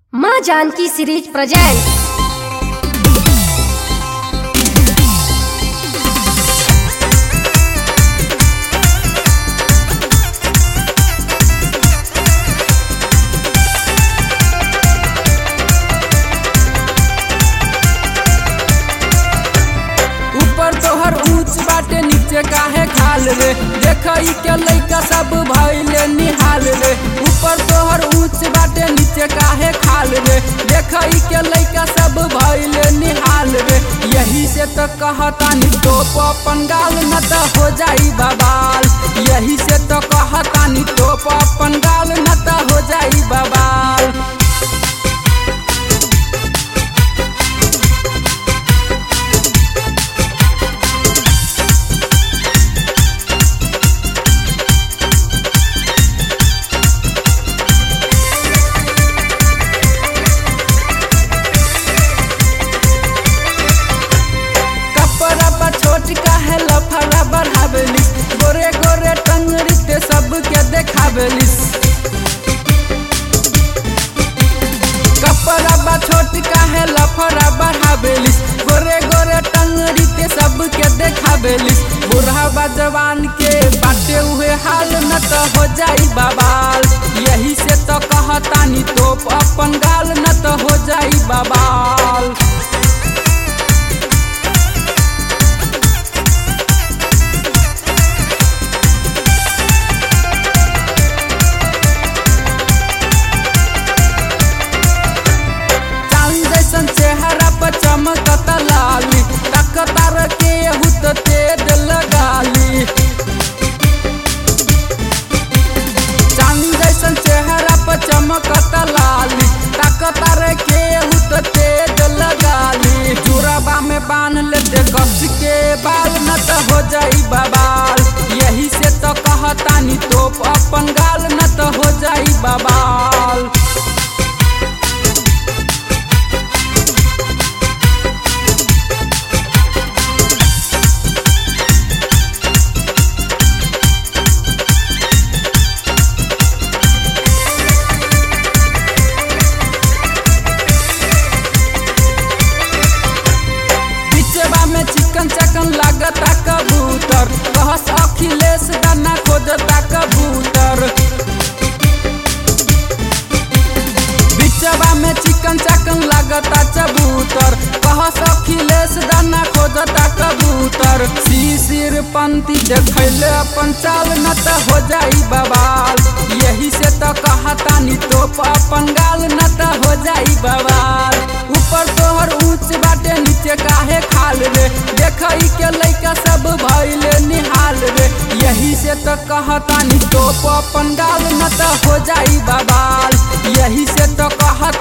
माँ Janaki series present ऊपर तोहर ऊंच बाटे नीचे काहे खाल रे देखई के लइका सब भइले निहाल रे ऊपर तोहर ऊंच बाटे नीचे काहे खाल रे देखई के लइका सब भइले निहाल रे यही से तो कहतानी टोप अपन गाल न त हो जाई बबाल यही से तो कहतानी टोप अपन गाल न त हो जाई बबाल कपड़ा बा छोट काहे लफड़ा बढ़ावेलिस गोरे गोरे टंगरी ते सबके देखावेलिस कपड़ा बा छोट काहे लफड़ा बढ़ावेलिस गोरे गोरे टंगरी ते सबके देखावेलिस बूढ़ा बा जवान के बाटे हुए हाल न त हो जाई बबाल यही से तो कहतानी तोप अपन गाल न त हो जाई बबाल चांद जैसन चेहरा पर चमकत लाली तकतार के हुत तेज लगाली चांद जैसन चेहरा पर चमकत लाली तकतार के हुत तेज लगाली चूड़ाबा में बांध लेते कस के बाल न त हो जाई बबाल यही से तो कहतानी तोप अपन गाल न त हो जाई बबाल बिचवा में चिकन चकन लागता कबूतर कहस अखिलेश दाना खोजता कबूतर बिचवा में चिकन चकन लागता कबूतर कहस अखिलेश दाना खोजता कबूतर शिशिर पंथी देखैले अपन चाल न त हो जाई बवाल यही से तो कहतानी तोप अपन गाल न त हो जाई बवाल ऊपर तोहर ऊंच बाटे नीचे काहे खाल रे देखई के लइका सब भइले निहाल रे यही से तो कहतानी तोप अपन गाल न त हो जाई बवाल यही से तो कहत